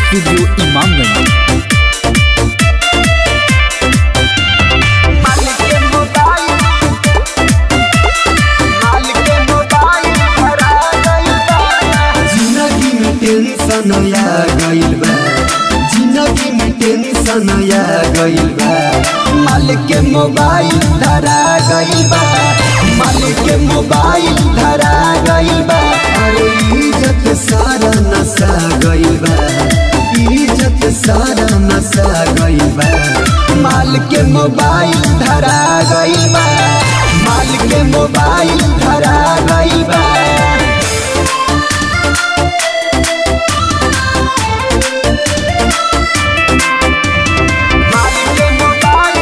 Studio Imamganj मालिक के mobile मालिक के मोबाइल हरा गइल बा जिंदगी में टेंशन आ गइल बा जिंदगी में टेंशन आ गइल बा मालिक के मोबाइल धरा गइल बा मालिक के मोबाइल धरा गइल बा अरे इज्जत सारा नसा गइल बा इज्जत सारा नसा गइल बा मालिक के मोबाइल धरा गइल बा मालिक के मोबाइल धरा गइल बा मालिक के मोबाइल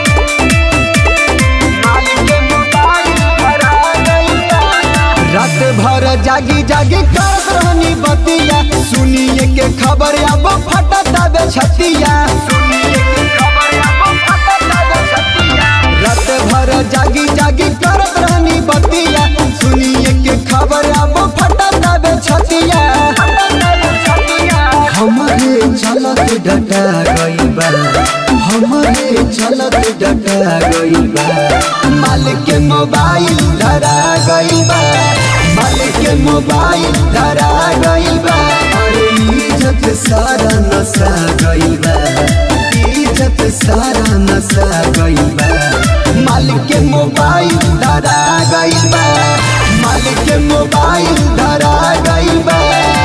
मालिक के मोबाइल धरा गइल बा रात भर जागी जागी करत रहनी बतिया सुनिए के खबर अब फटत आवे छतिया सुनिए के खबर अब फटत आवे छतिया रात भर जागी जागी करत रहनी बतिया सुनिए के खबर अब फटत आवे छतिया फटत आवे छतिया हमारे चलत डटा गइल बा हमारे चलत डटा गइल बा मालिक के मोबाइल धरा गइल बा मालिक के मोबाइल धरा गइल बा अरे इज्जत सारा नसा गइल बा इज्जत सारा नसा गइल बा मालिक के मोबाइल धरा गइल बा मालिक के मोबाइल धरा गइल बा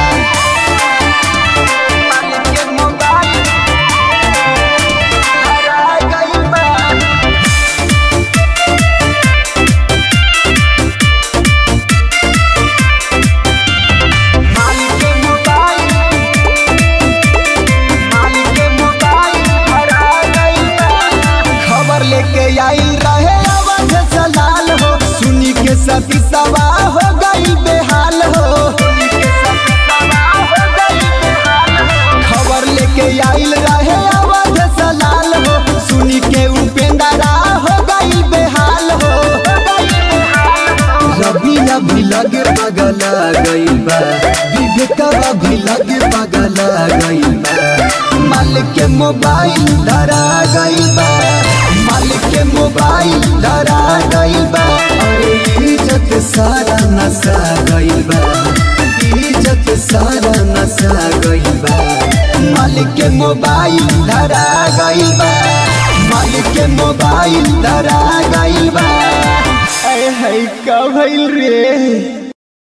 मालिक के मोबाइल धरा गइल बा मालिक के मोबाइल मालिक के मोबाइल धरा गइल बा खबर लेके आइल रहे अवध सलाल हो सुनी के सती सवा हो गई बेहाल हो सुनी के सती सवा हो गई बेहाल हो। खबर लेके आइल रहे अवध सलाल हो सुनी के उपेंद्रा हो गई बेहाल हो हो गई बेहाल हो। रवि अभी लगे पगला गइल बा विवेकवा भी लगे पगला गइल बा मालिक के मोबाइल धरा गइल बा मालिक के मोबाइल धरा गइल बा अरे इज्जत सारा नसा गइल बा इज्जत सारा नसा गइल बा मालिक के मोबाइल धरा गइल बा मालिक के मोबाइल धरा गइल बा ऐ है का भइल रे